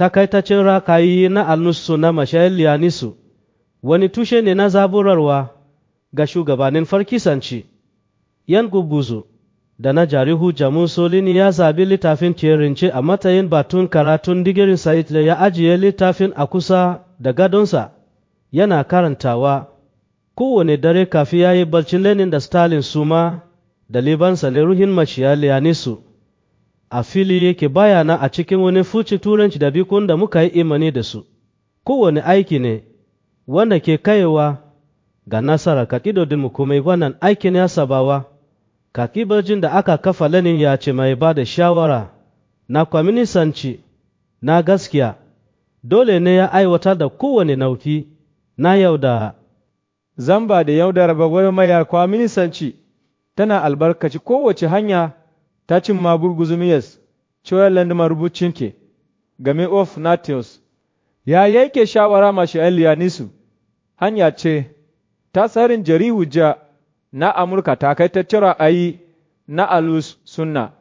takaitacin rakayi na alnusu na mashayar liyanisu wani tushe ne na zaburarwa ga shugabannin farkisanci yan gubuzu da na jarihu jamus solini ya zabi littafin terince a matsayin batun karatun digirin sa'id da ya ajiye littafin a kusa da gadonsa yana karantawa kowane dare kafi ya yi barcin lenin da stalin suma da libansa da ruhin maciya liyanisu a fili yake bayana a cikin wani fuci turanci da bikun da muka yi imani da su kowane aiki ne wanda ke kaiwa ga nasara kakidodinmu kuma wannan aikin ya sabawa kakibajin da aka kafa lenin ya ce mai ba da shawara na kwaminisanci na gaskiya dole ne ya aiwatar da kowane nauki na yaudara zamba da yaudara bagwarmayar kwaminisanci tana albarkaci kowace hanya ta cin maburguzumiyas Choyland marubucin ke game of Natius ya yake shawara mashi Eliyanisu hanya ce ta tsarin jari hujja na Amurka takaitaccen ra'ayi na alus sunna